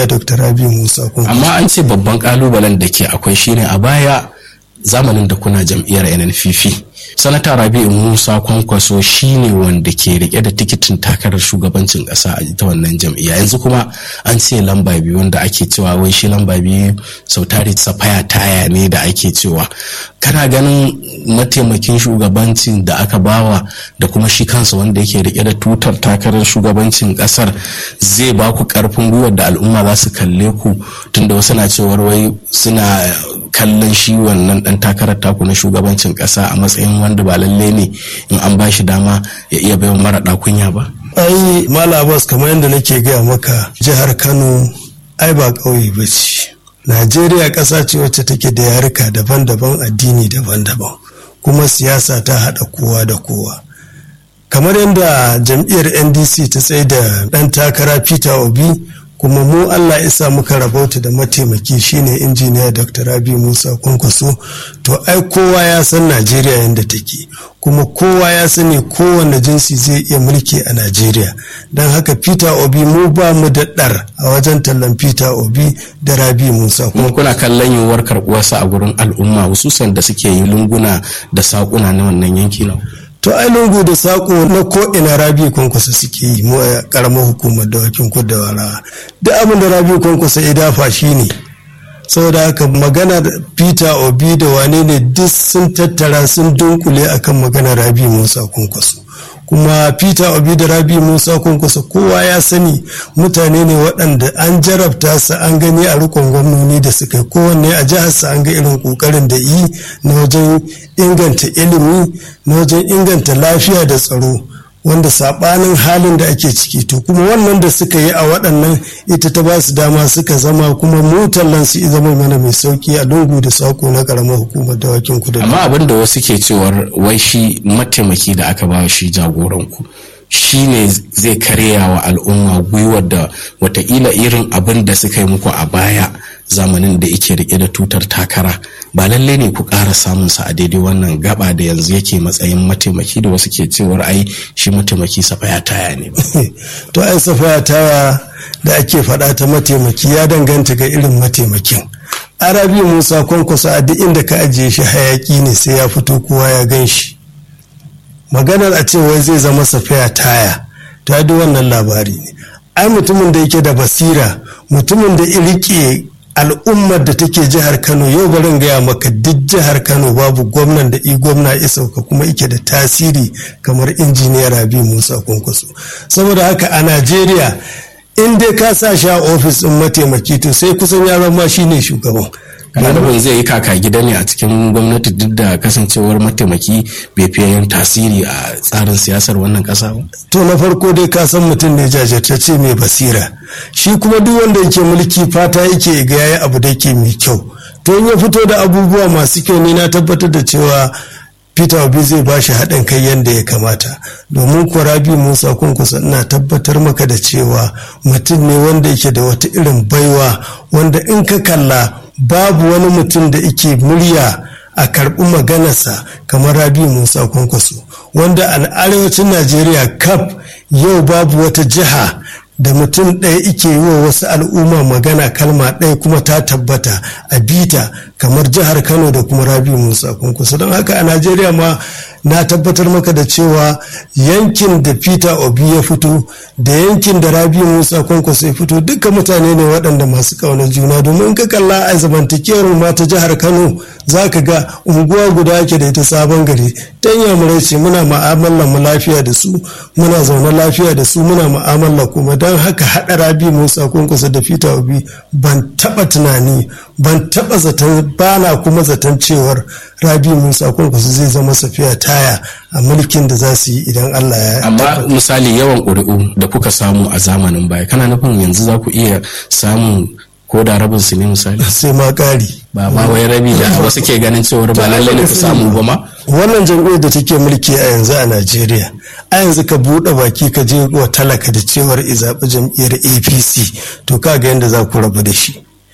injiniya dr rabi musa kun amma an ce babban kalubalen da ke akwai shine a baya zamanin da kuna jam'iyyar nnpp sanata rabi'u musa kwankwaso shine wanda ke rike da tikitin takarar shugabancin kasa a ita wannan jam'iyya yanzu kuma an ce lamba biyu wanda ake cewa wai shi lamba biyu sau tari safaya taya ne da ake cewa kana ganin mataimakin shugabancin da aka bawa da kuma shi kansa wanda yake rike da tutar takarar shugabancin kasar zai ba ku karfin gwiwar da al'umma za su kalle ku tunda wasu na cewar wai suna kallon shi wannan dan takarar taku na shugabancin kasa a matsayin wanda ba lalle ne in an ba shi dama ya iya baiwa mara kunya ba ai mala abbas kamar yadda nake gaya maka jihar kano ai ba ƙauye ba ce najeriya ƙasa ce wacce take da yaruka daban-daban addini daban-daban kuma siyasa ta haɗa kowa da kowa kamar yadda jam'iyyar ndc ta tsaye da ɗan takara peter obi kuma mu Allah isa muka rabauta da mataimaki shine injiniya Dr. Rabi Musa Kwankwaso to ai kowa ya san Najeriya yadda take kuma kowa ya sani kowane jinsi zai iya mulki a Najeriya don haka Peter Obi mu ba mu da ɗar a wajen tallan Peter Obi da Rabi Musa kuma kuna kallon yiwuwar karɓuwarsa a gurin al'umma hususan da suke yi lunguna da saƙuna na wannan yanki na to ai lungu da sako na ko ina rabi kwankwasa suke yi mu a karamar hukumar dawakin kudu da wara duk abin da rabi kwankwasa ya dafa shi ne saboda haka magana peter obi da wane ne duk sun tattara sun dunkule akan magana rabi musa kwankwaso kuma peter obi da rabi musa kwankwaso kowa ya sani mutane ne waɗanda an jarabta su an gani a rikon gwamnoni da suka yi kowanne a jiharsa an ga irin ƙoƙarin da yi na wajen inganta ilimi na wajen inganta lafiya da tsaro wanda saɓanin halin da ake ciki to kuma wannan da suka yi a waɗannan ita ta ba su dama suka zama kuma mutallan su zama mana mai sauki a lungu da sako na ƙaramar hukumar dawakin kudu amma abin da wasu ke cewar wai shi mataimaki da aka ba shi jagoranku shi ne zai karya wa al'umma gwiwar da watakila irin abin da suka yi muku a baya zamanin da yake rike da tutar takara ba lalle ne ku ƙara samun sa a daidai wannan gaba da yanzu yake matsayin mataimaki da wasu ke cewar ai shi mataimaki safaya taya ne ba to ai safaya taya da ake faɗa ta mataimaki ya danganta ga irin mataimakin arabi musa kwankwaso a duk inda ka ajiye shi hayaki ne sai ya fito kowa ya gan shi maganar a ce wai zai zama safaya taya ta duk wannan labari ne ai mutumin da yake da basira mutumin da rike al'ummar da take jihar kano yau barin gaya maka duk jihar kano babu gwamnan da i gwamna ya sauka kuma ike da tasiri kamar injiniya rabi musa kwankwaso saboda haka a najeriya in dai ka sa shi a ofis ɗin mataimaki to sai kusan ya zama shine shugaban kana nufin zai yi kaka gida ne a cikin gwamnati duk da kasancewar mataimaki bai fiye yin tasiri a tsarin siyasar wannan kasa ba to na farko dai ka san mutum ne jajirtacce mai basira shi kuma duk wanda yake mulki fata yake ga yayi abu da yake mai kyau to in ya fito da abubuwa masu kyau ne na tabbatar da cewa peter obi zai ba shi haɗin kai yadda ya kamata domin kuwa rabi musa kunkusa ina tabbatar maka da cewa mutum ne wanda yake da wata irin baiwa wanda in ka kalla babu wani mutum da ike murya a karɓi maganarsa kamar rabi musa kwankwaso wanda a arewacin najeriya kaf yau babu wata jiha da mutum ɗaya ike yi wa wasu al'umma magana kalma ɗaya kuma ta tabbata a bita kamar jihar kano da kuma rabi musa kwankwaso don haka a najeriya ma na tabbatar maka da cewa yankin da peter obi ya fito da yankin da rabi musa kwankwaso ya fito duka mutane ne waɗanda masu ƙaunar juna domin ka kalla a zamantakewar ma ta jihar kano za ka ga unguwa guda ake da ita sabon gari dan yamurai ce muna ma'amalar mu lafiya da su muna zaune lafiya da su muna ma'amala kuma don haka haɗa rabi musa kwankwaso da peter obi ban taɓa tunani ban taɓa zaton bana kuma zaton cewar rabi musa kwankwaso zai zama safiya taya a mulkin da za su yi idan allah ya amma misali yawan ƙuri'u da kuka samu a zamanin baya kana nufin yanzu za ku iya samun ko da rabin su ne misali sai ma ƙari ba ma wai rabi da wasu ke ganin cewar ba lallai ne ku samu ba ma wannan jam'iyyar da take mulki a yanzu a najeriya a yanzu ka buɗe baki ka je wa talaka da cewar izaɓi jam'iyyar apc to ka ga yadda za ku rabu da shi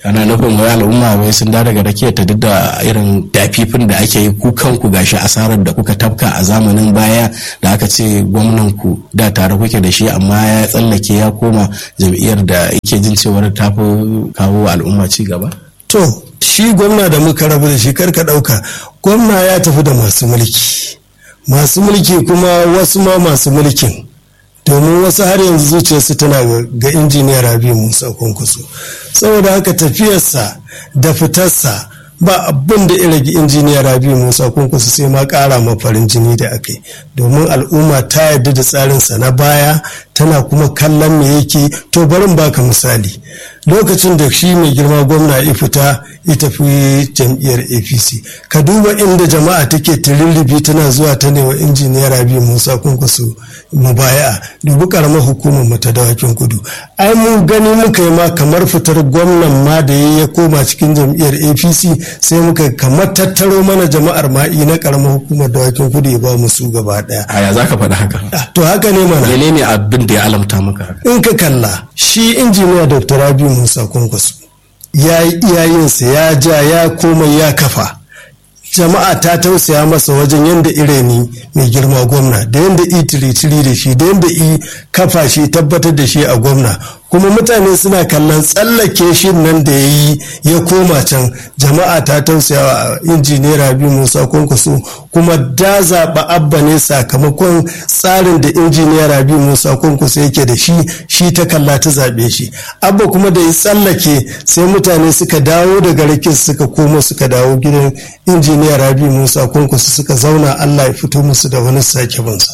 ana nufin wai al'umma wai sun da daga rakiyar ta duk da irin dafifin da ake yi ku kanku gashi asarar da kuka tafka a zamanin baya da aka ce gwamnan ku da tare kuke da shi amma ya tsallake ya koma jam'iyyar da yake jin cewar ta fi kawo al'umma ci gaba to shi gwamna da muka rabu da shi karka ɗauka gwamna ya tafi da masu mulki masu mulki kuma wasu ma masu mulkin domin wasu har yanzu zuciyarsu tana ga injiniyar rabi musa kwankwaso saboda haka tafiyarsa da fitarsa ba abin da rage injiniyar rabi musa kwankwaso sai ma kara ma farin jini da aka yi domin al'umma ta yarda da tsarinsa na baya tana kuma kallon me yake to barin baka misali lokacin da shi mai girma gwamna ya fita ya tafi jam'iyyar apc ka duba inda jama'a take tirirribi tana zuwa ta ne wa injiniyar rabi musa kwankwaso mubaya dubi karamar hukumar mu ta dawakin kudu ai mu gani muka yi ma kamar fitar gwamnan ma da ya ya koma cikin jam'iyyar apc sai muka kamar tattaro mana jama'ar ma'i na karamar hukumar dawakin kudu ya ba mu su gaba daya aya za ka faɗi haka to haka ne mana menene abin da ya alamta maka haka in ka kalla shi injiniya dr rabi musa kwankwaso ya yi iyayensa ya ja ya koma ya kafa jama'a ta tausaya masa wajen yadda ireni mai girma gwamna da yadda i tiri da shi da yadda i kafa shi tabbatar da shi a gwamna kuma mutane suna kallon tsallake shi nan da ya yi ya koma can jama'a ta tausaya wa injiniyar rabi musa kwankwaso kuma da zaɓa abba ne sakamakon tsarin da injiniyar rabi musa kwankwaso yake da shi shi ta kalla ta zaɓe shi abba kuma da ya tsallake sai mutane suka dawo daga rikin suka koma suka dawo gidan injiniyar rabi musa kwankwaso suka zauna allah ya fito musu da wani sake bansa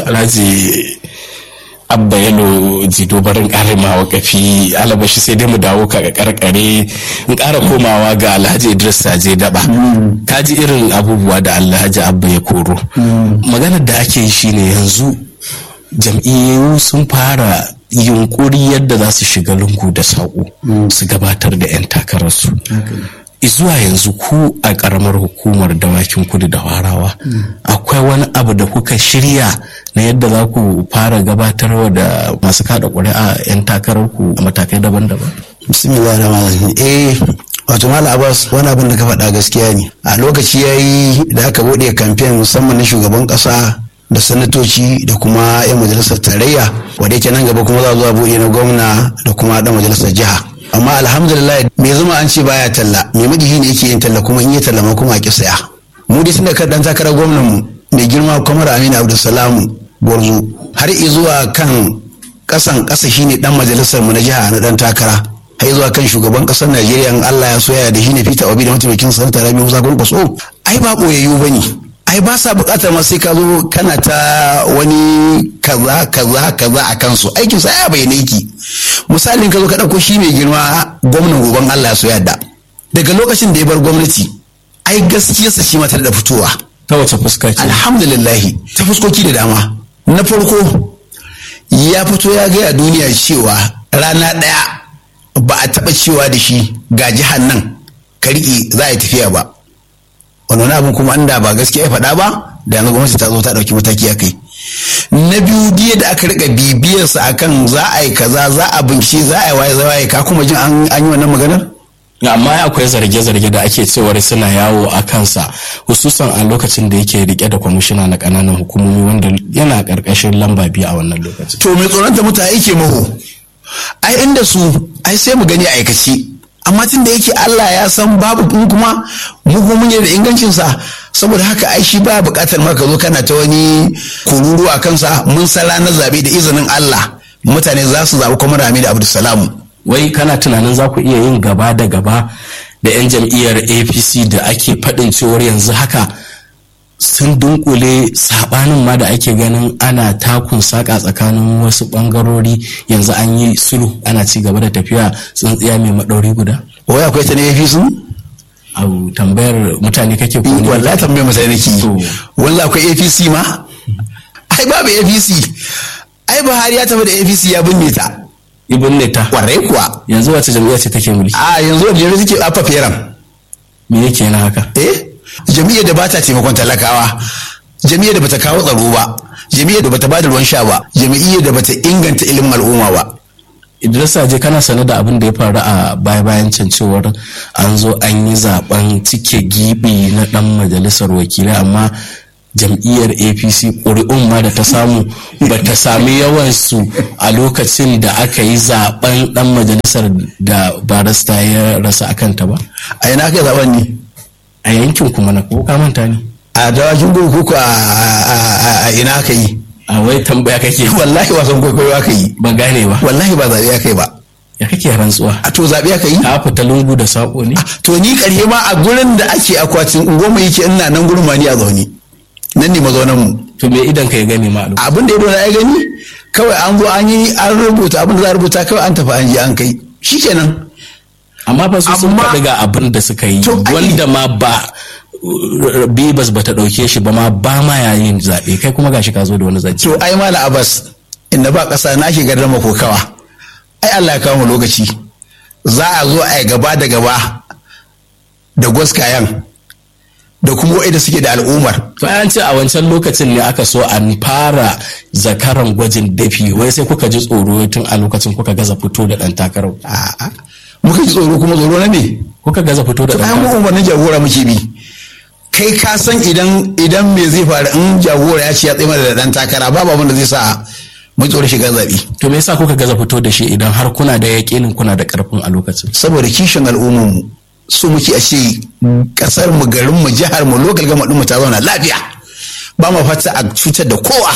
alhaji abba yalo jido barin ƙarin mawakafi alabashi sai dai mu dawo ka karkare in ƙara komawa ga alhaji idris saje daba ka ji irin abubuwa da alhaji abba ya koro maganar da ake yi shine yanzu jam'iyyu sun fara yunkuri yadda za su shiga lungu da saƙo su gabatar da 'yan takararsu zuwa yanzu ku a ƙaramar hukumar dawakin kudu da warawa akwai wani abu da kuka shirya na yadda za ku fara gabatarwa da masu kada ƙuri'a 'yan takararku a matakai daban-daban bismillah rahman eh wato mala abbas wani abin da ka faɗa gaskiya ne a lokaci ya yi da aka buɗe kamfen musamman na shugaban ƙasa da sanatoci da kuma 'yan majalisar tarayya wadda yake nan gaba kuma za zuwa buɗe na gwamna da kuma ɗan majalisar jiha amma alhamdulillah me zama an ce baya talla me madihi ne yake yin talla kuma in yi talla ma kuma a ki saya mu dai tunda kan dan takarar gwamnan mu mai girma kamar Aminu Abdulsalam Gwarzo har zuwa kan kasan kasa shine dan majalisar mu na jiha na dan takara har zuwa kan shugaban kasar Najeriya in Allah ya soya da shine Peter Obi da mataimakin sanata Rabi Musa Kwankwaso ai ba boyayyu bane ai ba sa bukatar ma sai ka zo kana ta wani kaza kaza kaza a kansu aikin sa ya bayyana yake misalin ka zo ka dauko shi mai girma gwamnan goban Allah ya so yadda daga lokacin da ya bar gwamnati ai gaskiyarsa shi mata da fitowa ta wace fuska ce alhamdulillah ta fuskoki da dama na farko ya fito ya gaya duniya cewa rana daya ba a taba cewa da shi ga jihar nan ka riƙe za a yi tafiya ba wani wani abin kuma inda ba gaskiya ya faɗa ba da yanzu gwamnati ta zo ta ɗauki mataki a kai na biyu diya da aka rika bibiyarsa akan za a yi kaza za a bincike za a yi waye waye ka kuma jin an yi wannan maganar amma akwai zarge-zarge da ake cewar suna yawo a kansa hususan a lokacin da yake rike da kwamishina na kananan hukumomi wanda yana karkashin lamba biyu a wannan lokacin to mai tsoron ta mutane yake maho ai inda su ai sai mu gani aikace amma tun da yake Allah ya san babu in kuma mu kuma mun da ingancin sa saboda haka ai shi ba buƙatar ma ka zo kana ta wani kururu a kansa mun san ranar zabe da izinin Allah mutane za su zaɓi kuma Rami da Abdulsalamu wai kana tunanin za ku iya yin gaba da gaba da 'yan jam'iyyar apc da ake faɗin cewar yanzu haka sun dunkule sabanin ma da ake ganin ana takun saka tsakanin wasu bangarori yanzu an yi sulhu ana ci gaba da tafiya tsintsiya mai maɗauri guda wai akwai ta ne APC abu tambayar mutane kake ko ne wallahi tambayar mutane nake To. wallahi akwai APC ma ai babu APC ai Buhari ya tafi da APC ya binne ta ibn neta kwarai kuwa yanzu wace jam'iyya ce take mulki a yanzu da jami'a suke afa feram me yake yana haka eh jami'ar da bata taimakon talakawa jami'ar da bata kawo tsaro ba jami'ar da bata bada ruwan sha ba jami'ar da bata inganta ilimin al'umma ba Idris Aje kana sane da abin da ya faru a baya bayan can cewar an zo an yi zaben cike gibi na dan majalisar wakilai amma jam'iyyar apc ƙuri'un ma da ta samu ba ta sami yawansu a lokacin da aka yi zaben dan majalisar da barista ya rasa akanta ba a ina aka zaben ne a yankin kuma na ko ka manta ne a dawakin gugu ko a ina aka yi a wai tambaya kake wallahi wasan kwaikwayo aka yi ba gane ba wallahi ba zaɓe aka yi ba ya kake rantsuwa a to zaɓe aka yi ka fita lungu da saƙo ne to ni ƙarshe ma a gurin da ake akwatin goma yake ina nan gurin ma ni a zaune nan ne mazaunan mu to me idan ka ya gani ma a lokacin? abin da ya dona ya gani kawai an zo an yi an rubuta abin da za a rubuta kawai an tafi an je an kai shikenan amma fa su sun Amma- faɗi ga abin da suka yi To, ai- wanda ma ba bibas ba ta ɗauke shi ba ma ba ma yayin zaɓe kai kuma gashi ka zo da wani zance to ai mala abbas inda ba ƙasa na ke gardama kokawa ai Allah ya kawo mu lokaci za a zo a yi gaba da gaba da gwaskayan da kuma wa'ida suke da al'ummar to an ce a wancan lokacin ne aka so an fara zakaran gwajin dafi wai sai kuka ji tsoro tun a lokacin kuka gaza fito da ɗan takarar A'a. muka ji tsoro kuma tsoro na me kuka gaza fito da to ɗan ai mu takarar umarnin jagora muke bi kai ka san idan idan me zai faru in jagora ya ce ya tsaye mana da dan takara babu abin da zai sa mu tsoro shiga zabi to me yasa kuka gaza fito da shi idan har kuna da yaƙinin kuna da ƙarfin a lokacin saboda kishin al'ummar mu so muke a ce kasar mu garin mu jihar mu local gama din mu ta zauna lafiya ba mu fata a cutar da kowa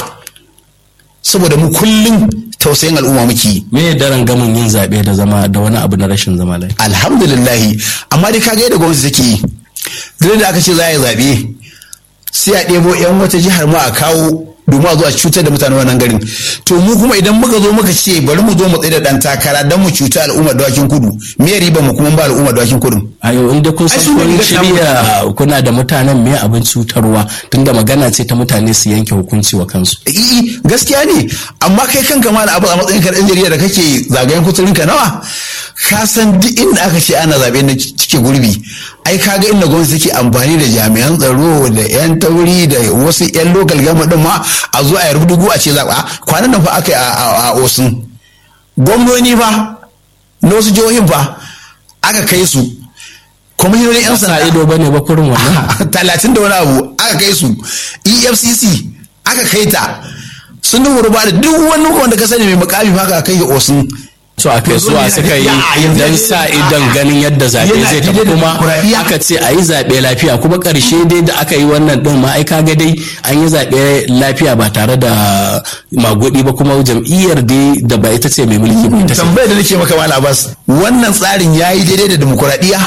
saboda mu kullum tausayin al'umma muke yi me daren gamin yin zaɓe da zama da wani abu na rashin zama lafiya alhamdulillahi amma dai kaga yadda gwamnati take yi duk da aka ce za a yi zaɓe sai a ɗebo 'yan wata jihar ma a kawo domin a zo a cutar da mutanen wannan garin to mu kuma idan muka zo muka ce bari mu zo mu tsaye da ɗan takara don mu cuta al'ummar dawakin kudu me riba mu kuma ba al'ummar dawakin kudu a yau inda kun Ai, san su ne kun gaskiya shirya kuna da mutanen me abin cutarwa tunda magana ce ta mutane su yanke hukunci wa kansu I'i gaskiya ne amma kai kanka ma abu a matsayin ka ɗan jarida da kake zagayen kuturinka nawa ka san duk inda aka ce ana zaɓe na cike gurbi ai kaga inda gwamnati take amfani da jami'an tsaro da yan tauri da wasu yan lokal gama din ma a zo a yarda dugu a ce zaɓa kwanan nan fa aka yi a- a a osun gwamnoni fa na wasu jihohin fa aka kai su kwamishinan yan sa sanda ido bane ba kurin wannan talatin da wani abu aka kai su efcc aka kai ta sun nuna ba da duk wani wanda ka sani mai mukami fa aka kai ga osun so a kai suwa suka yi Ya, yanzu- don sa idon ganin yadda zaɓe Yana zai tafi daidai da kuma demokuraɗiyya. aka ce a yi zaɓe lafiya kuma ƙarshe dai da aka yi wannan ɗin ma ai kaga dai an yi zaɓe lafiya ba tare da magudi ba kuma jam'iyyar dai da ba ita ce mai mulki ba ita ce tambayar da nake maka mala abbas wannan tsarin ya yi daidai da demokuraɗiyya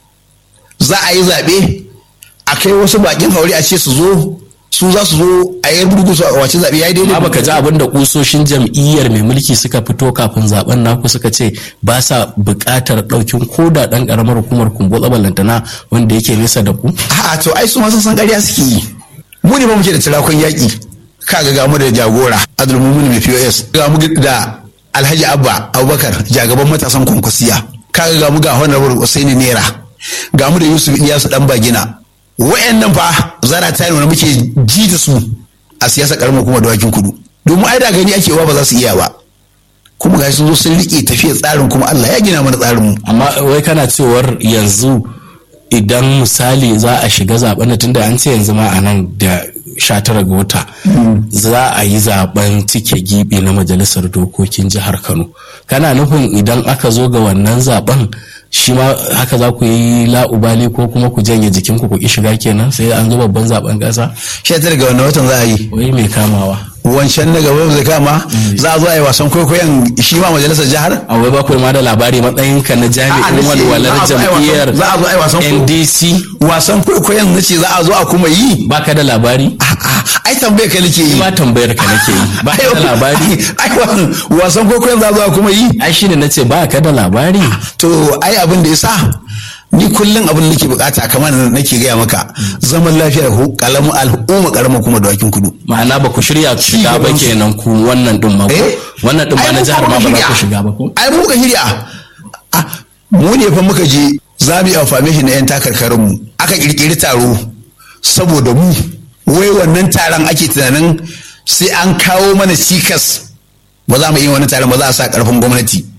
za a yi zaɓe a kai wasu bakin haure a ce su zo su za su zo a yi rubutu su a wace zaɓe ya yi daidai amma baka ji abin da kusoshin jam'iyyar mai mulki suka fito kafin zaben naku suka ce ba sa buƙatar ɗaukin koda ɗan ƙaramar hukumar kumbo tsabalantana wanda yake nesa da ku A'a to ai su ma sun san ƙarya suke yi. Mu ne ba muke da tirakon yaƙi. Kaga ga mu da jagora Abdulmumin mai POS. Ga mu da Alhaji Abba Abubakar jagaban matasan kwankwasiya. Kaga ga mu ga Honorable Usaini Nera. Ga mu da Yusuf Iyasu dan Bagina. Wayannan fa zara ta nuna muke ji da su a siyasa karamar kuma dawakin kudu. Domin ai da gani ake wa ba za su iya ba. Kuma ga sun zo sun riƙe tafiyar tsarin kuma Allah ya gina mana tsarin mu. amma wai kana cewar yanzu idan misali za a shiga zaben tun da an ce yanzu ma a nan da 19 ga wata za a yi zaben cike gibi na majalisar dokokin jihar kano kana nufin idan aka zo ga wannan zaben shi ma haka za ku yi la'ubali ko kuma ku janye jikinku ku ki shiga kenan sai an zo babban zaben kasa Sha tara ga wannan watan za a yi. wai mai kamawa wancan na gaba zai kama za a zo a yi wasan kwaikwayon shi ma majalisar jihar a wai ba ku ma da labari matsayinka na A'a, jami'in nace walwalar za a zo a yi wasan- jam'iyyar za a zo a yi wasan kwaikwayo. ndc wasan kwaikwayon na ce za a zo a kuma yi baka da labari A'a, ai tambayar ka nake yi ma tambayar ka nake yi ba ka da labari ai wasan- wasan kwaikwayon za a zo a kuma yi ai shine nace ba ka da labari to ai abin da ya sa ni kullum abin da nake bukata kamar da nake gaya maka zaman lafiya da kalamu al'umma karama kuma dawakin kudu ma'ana ba ku shirya ku shiga ba gaban su. kenan ku wannan din ma ko Eh? wannan din ma Ai, na mu jihar fa ma ba muka za ku shirya. shiga ba ko ai mu muka shirya Ah, mu ne fa muka je za mu yi amfani shi na yan takarkarin mu aka kirkiri taro saboda mu wai wannan taron ake tunanin sai an kawo mana cikas ba za mu yi wani taron ba za a sa karfin gwamnati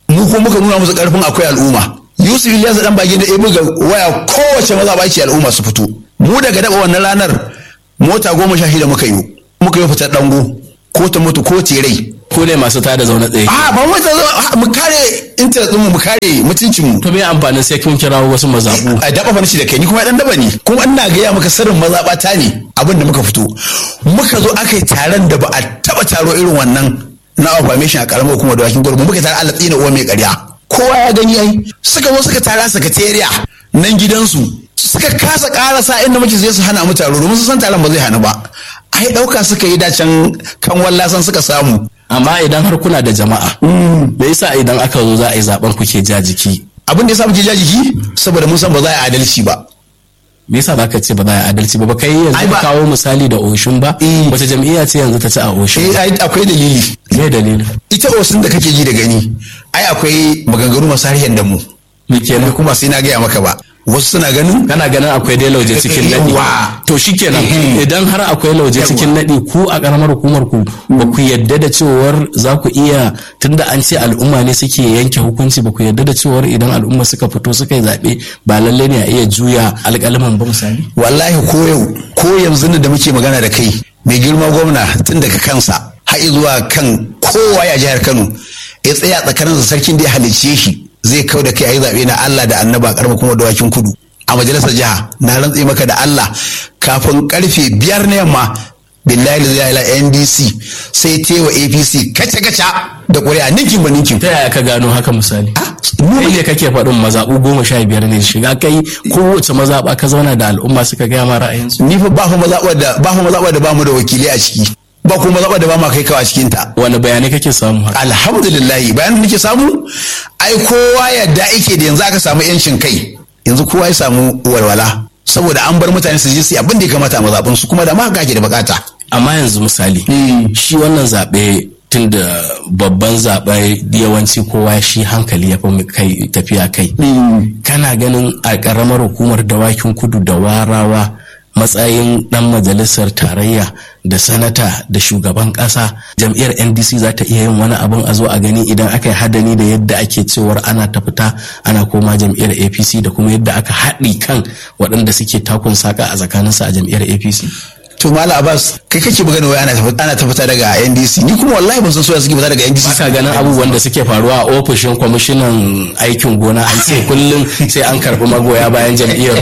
mu ko muka nuna musu karfin akwai al'umma yusuf ilyas dan bage da ya buga waya kowace maza ba ce al'umma su fito mu daga daba wannan ranar mota goma sha shida muka yi muka yi fitar dango ko ta mutu ko ta rai ko ne masu tada zaune tsaye a ba mu ta mu kare internet mu mu kare mutuncin mu to me amfanin sai kun kirawo wasu mazabu a daba fa shi da kai ni kuma dan daba ne kuma ina gaya maka sirrin mazabata ne abin da muka fito muka zo aka yi taron da ba a taba taro irin wannan na affirmation a karamar hukumar dawakin gurbu muka tare Allah tsina uwa mai ƙarya kowa ya gani ai suka zo suka tara sakatariya nan gidansu suka kasa karasa inda muke zai su hana mu taro domin su san taron ba zai hana ba ai dauka suka yi dacen kan wallasan suka samu amma idan har kuna da jama'a me yasa idan aka zo za a yi zaben kuke ja jiki abin da ya samu ke jiki saboda mun san ba za a yi adalci ba me yasa zaka ce ba za a yi adalci ba ba kai yanzu Ai ka ba- kawo misali da Oshun ba Eh. wace jam'iyya ce yanzu ta ci a Oshun eh ai akwai dalili me dalili ita osun da kake ji da gani ai akwai maganganu masu harshen da mu me ni kenan kuma sai na gaya maka ba wasu suna ganin kana ganin akwai dai lauje cikin nadi Yawwa. to shikenan Mhm. idan har akwai lauje cikin nadi ku a karamar hukumar ku ba ku yadda da cewar za ku iya tunda an ce al'umma ne suke yanke hukunci ba ku yadda da cewar idan al'umma suka fito suka yi zaɓe ba lalle ne a iya juya alƙalman ba misali wallahi ko yau ko yanzu da muke magana da kai mai girma gwamna tun daga kansa har zuwa kan kowa ya jihar Kano ya tsaya tsakanin sarkin da ya halicce shi zai kau da kai a yi zaɓe na Allah da annaba karma kuma dawakin kudu a majalisar jiha na rantse maka da Allah kafin karfe biyar na yamma billahi la ilaha NDC sai tewa APC kaca kaca da ƙuri'a ninkin ba ninkin ta yaya ka gano haka misali Ah, kai ne kake faɗin mazaɓu goma sha biyar ne shiga kai kowace mazaɓa ka zauna da al'umma suka gaya ma ra'ayinsu ni fa ba fa mazaɓar da ba fa mazaɓar da ba mu da wakilai a ciki ba kuma mazaɓar da ba ma kai kawa cikin ta wani bayanai kake samu haka alhamdulillah bayan da nake samu ai kowa yadda ake da yanzu aka samu yancin kai yanzu kowa ya samu walwala saboda an bar mutane su je su yi abin da ya kamata a mazaɓin su kuma da ma haka ake da bukata amma yanzu misali shi wannan zaɓe tun da babban zaɓe yawanci kowa shi hankali ya fi kai tafiya kai kana ganin a ƙaramar hukumar dawakin kudu da warawa matsayin ɗan majalisar tarayya da sanata da shugaban ƙasa jam'iyyar ndc za ta iya yin wani abin a zo a gani idan aka yi hadani da yadda ake cewar ana ta fita ana koma jam'iyyar apc da kuma yadda aka haɗi kan waɗanda suke takun saka a tsakaninsu a jam'iyyar apc to mala abbas kai kake magana wai ana tafi- ana ta fita daga ndc ni kuma wallahi ban san soya suke fita daga ndc Baka ganin abubuwan da suke faruwa a ofishin kwamishinan aikin gona an ce kullum sai an karɓi magoya bayan jam'iyyar.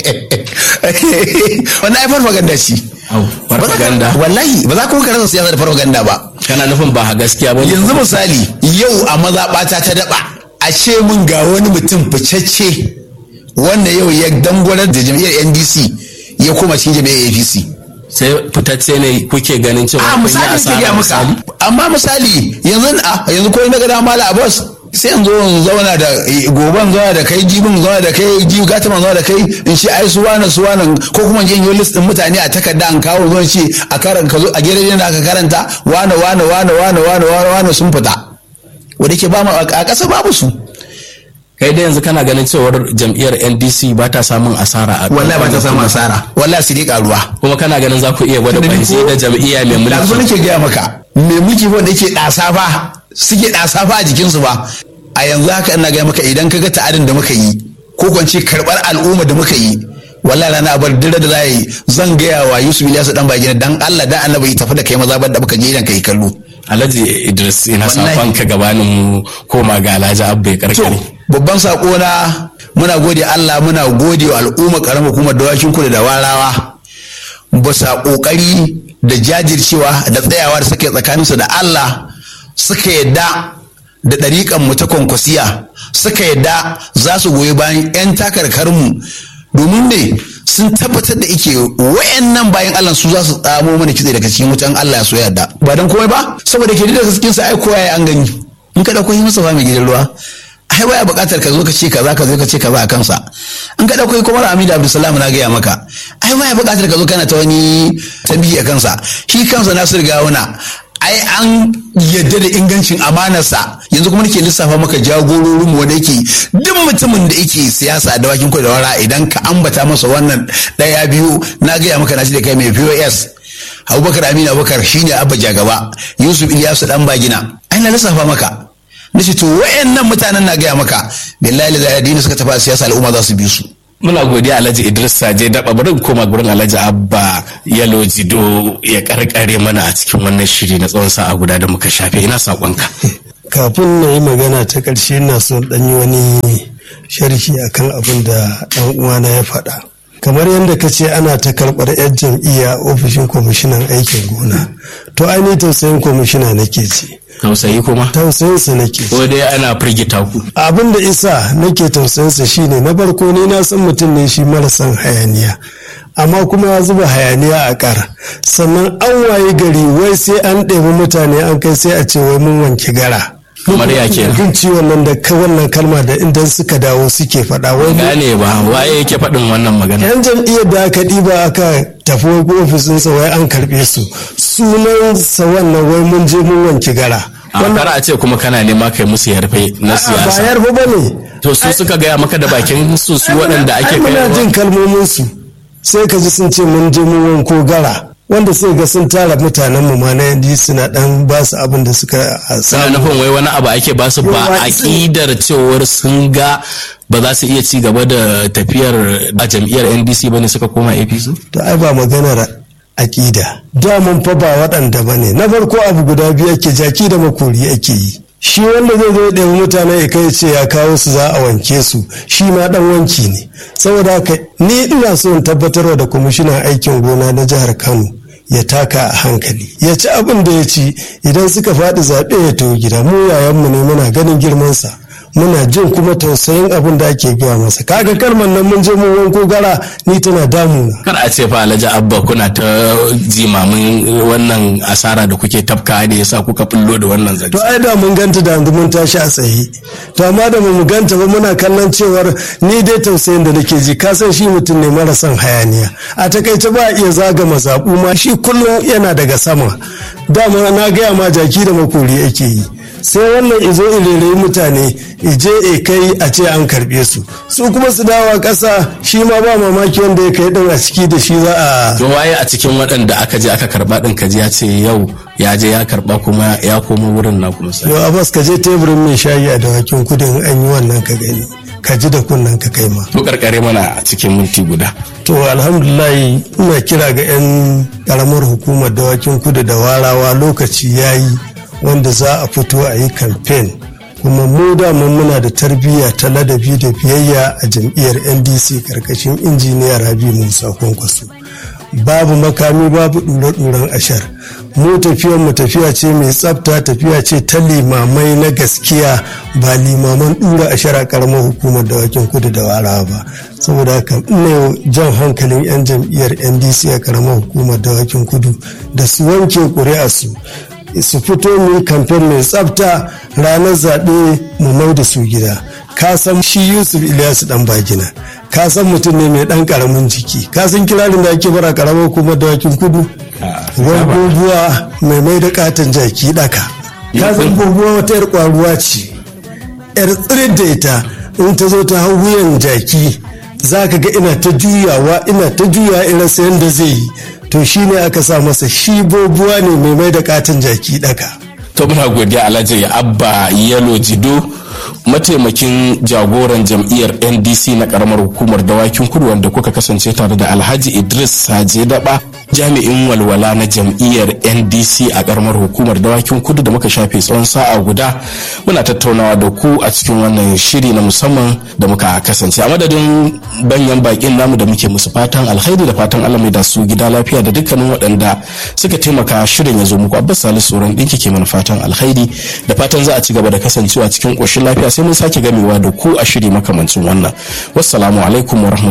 wannan ai farfaganda ce Au, farfaganda. Ba za ka- wallahi ba za ka rasa siyasa da farfaganda ba Kana nufin ba a gaskiya ba ne? yanzu misali yau a mazaɓata ta daɓa a ce mun ga wani mutum ficacce wanda yau ya dangwarar da jam'iyyar ndc ya koma cikin jam'iyyar apc Sai fitacce ne kuke ganin cewa a kun yi misali ke asara gaya maka amma misali yanzu a yanzu ko na gada mala abbas sai yanzu in zauna da goban zauna da kai jibin zauna da kai jibi gataman zauna da kai in ce ai su wane su wane ko kuma in je in yi list din mutane a takarda an kawo zuwa ce a karan ka zo a gidan da aka karanta wane wane wane wane wane wane wane sun fita wanda ke ba mu a ƙasa babu su Kai da yanzu kana ganin cewar jam'iyyar NDC ba ta samun asara a wallahi ba ta samu asara wallahi su dai karuwa Kuma kana ganin za ku iya gwada Tunda ni kwanci ko- da jam'iyya mai da zo mulki. nake gaya maka me muke wanda yake ɗasa fa suke ɗasa fa a jikinsu ba a yanzu haka ina gaya maka idan ka ga ta'adin da muka yi ko kwance karɓar al'umma da muka yi wallahi rana abar dira da za yi zan gaya wa Yusuf Ilyasu dan bagina dan Allah dan annabi ya tafi da kai maza da muka je idan kai kallo Alhaji Idris ina Wallahi. safan ka gabanin mu koma ga Alhaji Abba ya to karkare. babban sako na muna gode Allah muna gode wa al'umma karamar hukumar dawakin kudu da warawa bisa kokari da jajircewa da tsayawa da suka yi tsakaninsu da Allah suka yadda da ɗariƙan mu ta kwankwasiya suka yadda za su goyi bayan 'yan takarkarmu domin ne sun tabbatar da ike wayannan bayan Allah su za su tsamo mana kitse daga cikin wutan Allah ya so yadda ba don komai ba saboda ke da cikin sa ai kowa ya an gani in ka dauko yi masa ba mai gidan ruwa ai baya buƙatar ka zo ka ce kaza ka zo ka ce kaza a kansa in ka dauko kuma Hamidu Abdulsalam na gaya maka ai baya buƙatar ka zo kana ta wani tambihi a kansa shi kansa Nasir Gawuna ai an yadda da ingancin amanarsa yanzu kuma nake lissafa maka jagororin mu wanda yake duk mutumin da yake siyasa a dawakin kudu da wara idan ka ambata masa wannan daya biyu na gaya maka na shi da kai mai POS Abubakar Aminu Abubakar shine abba jagaba Yusuf Ilyasu dan bagina ai na lissafa maka nace to wayannan mutanen na gaya maka billahi da addini suka tafi a siyasa al'umma za su bi su muna godiya alhaji idris saje daba bari koma gurin alhaji abba yalo jido ya karkare mana a cikin wannan shiri na tsawon sa'a guda da muka shafe ina sakonka kafin na yi magana ta ƙarshe na so ɗan yi wani sharhi akan abin da ɗan uwana ya faɗa kamar yadda ka ce ana ta karɓar 'yan jam'iyya ofishin kwamishinan aikin gona to ainihin tausayin kwamishina nake ce tausayi kuma tausayinsa nake ko dai ana firgita ku abin da isa nake tausayinsa shine na farko ni na san mutum ne shi marasan hayaniya amma kuma ya zuba hayaniya a ƙar sannan an waye gari wai sai an ɗebi mutane an kai sai a ce wai mun wanke gara kamar ya ke jin ciwon nan da wannan kalma da idan suka dawo suke faɗa wai gane ba waye yake faɗin wannan magana yan jam'iyyar da aka ɗiba aka tafi ofisinsa wai an karɓe su sunansa wannan wai mun je mun wanke gara a kar a ce kuma kana nema kai musu yarfe na ba siyasa yarfa ba ne to su suka gaya maka da bakin su su waɗanda ake ai muna kai jin kalmomin su sai ka ji sun ce mun je mun wanko gara wanda sai ga sun tara mutanen mu ma na yanzu suna dan ba su abin da suka suna samu nufin wai wani abu ake basu ba Yawa, aƙidar cewar sun ga ba za su iya ci gaba da tafiyar a jam'iyyar ndc ba ne suka koma apc to ai ba maganar aƙida damun fa ba waɗanda ba ne na farko abu guda biyu ake jaki da makori ake yi shi wanda zai zo ɗaya mutane ya kai ce ya kawo su za a wanke su shi ma ɗan wanki ne saboda haka ni ina so in tabbatarwa da kwamishinan aikin gona na jihar kano ya taka a hankali ya ci abin da ya ci idan suka faɗi zaɓe ya tawo gida mu yayanmu ne muna ganin girmansa muna jin kuma tausayin abin da ake gaya masa kaga kalmar nan mun je mun wanko gara ni tana damuna kar a ce fa alhaji abba kuna ta jimamin wannan asara da kuke tafka da yasa kuka bullo da wannan zance to ai da mun ganta da yanzu mun tashi a tsaye to amma da mu ganta ba muna kallon cewar ni dai tausayin da nake ji ka san shi mutum ne mara son hayaniya a takaice ba a iya zaga mazaɓu ma shi kullum yana daga sama dama na gaya ma jaki da makori ake yi sai wannan izo ilere mutane ije e kai a ce an karbe su su kuma su dawa ƙasa shi ma ba mamaki wanda ya kai din a ciki da shi za a to waye a cikin waɗanda aka je aka karba din kaji ya ce yau ya je ya karba kuma ya koma wurin na kuma sai yau abbas ka je teburin mai shayi a dawakin kudin an yi wannan ka gani ka ji da kunnen ka kai ma to karkare mana a cikin minti guda to alhamdulillah ina kira ga 'yan karamar hukumar dawakin kudu da warawa lokaci ya yi wanda za a fito a yi kamfen kuma mu daman muna da tarbiyya ta ladabi da biyayya a jam'iyyar ndc karkashin injiniya rabi musa kwankwaso babu makami babu ɗure-ɗuren ashar mu tafiyar mu tafiya ce mai tsafta tafiya ce ta limamai na gaskiya ba limaman ɗura ashar a karamar hukumar dawakin kudu da warawa ba saboda haka ina jan hankalin 'yan jam'iyyar ndc a karamar hukumar dawakin kudu da su wanke ƙuri'a su su fito mu yi kamfen mai tsafta ranar zaɓe mu mai da su gida ka san shi yusuf ilyasu dan bagina ka san mutum ne mai ɗan ƙaramin jiki ka san kirarin da ake bara ƙaramar kuma dawakin kudu wani goguwa mai mai da katon jaki ɗaka ka san goguwa wata yar ƙwaruwa ce yar tsirin da ita in ta zo ta hau wuyan jaki za ka ga ina ta juyawa ina ta juyawa irin sayan da zai yi to shi ne aka sa masa shi bobuwa ne mai mai da katin jaki daka to muna godiya alhaji abba yalo jido mataimakin jagoran jam'iyyar ndc na karamar hukumar dawakin kudu wanda kuka kasance tare da alhaji idris saje daba jami'in walwala na jam'iyyar ndc a karamar hukumar dawakin kudu da muka shafe tsawon sa'a guda muna tattaunawa da ku a cikin wannan shiri na musamman da muka kasance a madadin banyan bakin namu da muke musu fatan alkhairi da fatan allah mai da su gida lafiya da dukkanin waɗanda suka taimaka shirin ya zo muku abbas salisu tsoron ɗinki ke mana fatan alkhairi da fatan za a ci gaba da kasancewa cikin ƙoshin lafiya sai mun sake gamewa da ku a shiri makamancin wannan wassalamu alaikum wa